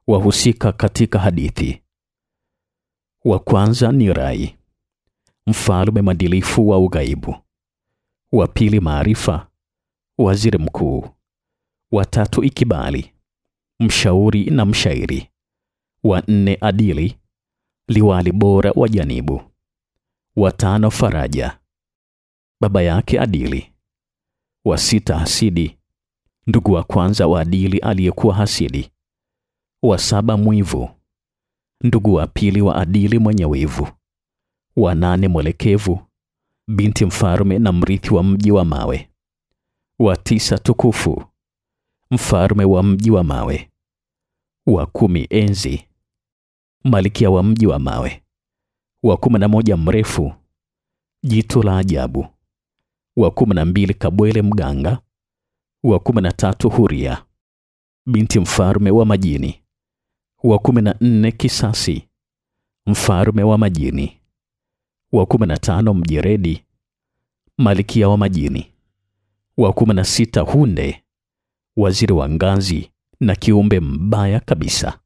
Wahusika katika hadithi: wa kwanza ni Rai, mfalme mwadilifu wa ughaibu. Wa pili Maarifa, waziri mkuu. Wa tatu Ikibali, mshauri na mshairi. Wa nne Adili, liwali bora wa janibu. Wa tano Faraja, baba yake Adili. Wa sita Hasidi, ndugu wa kwanza wa Adili aliyekuwa hasidi. Wa saba Mwivu, ndugu wa pili wa Adili mwenye wivu. Wa nane Mwelekevu, binti mfalme na mrithi wa mji wa mawe. Wa tisa Tukufu, mfalme wa mji wa mawe. Wa kumi Enzi, malkia wa mji wa mawe. Wa kumi na moja Mrefu, jitu la ajabu. Wa kumi na mbili Kabwele mganga. Wa kumi na tatu Huria, binti mfalme wa majini. Wa kumi na nne Kisasi, mfalme wa majini. Wa kumi na tano Mjeredi, malkia wa majini. Wa kumi na sita Hunde, waziri wa ngazi na kiumbe mbaya kabisa.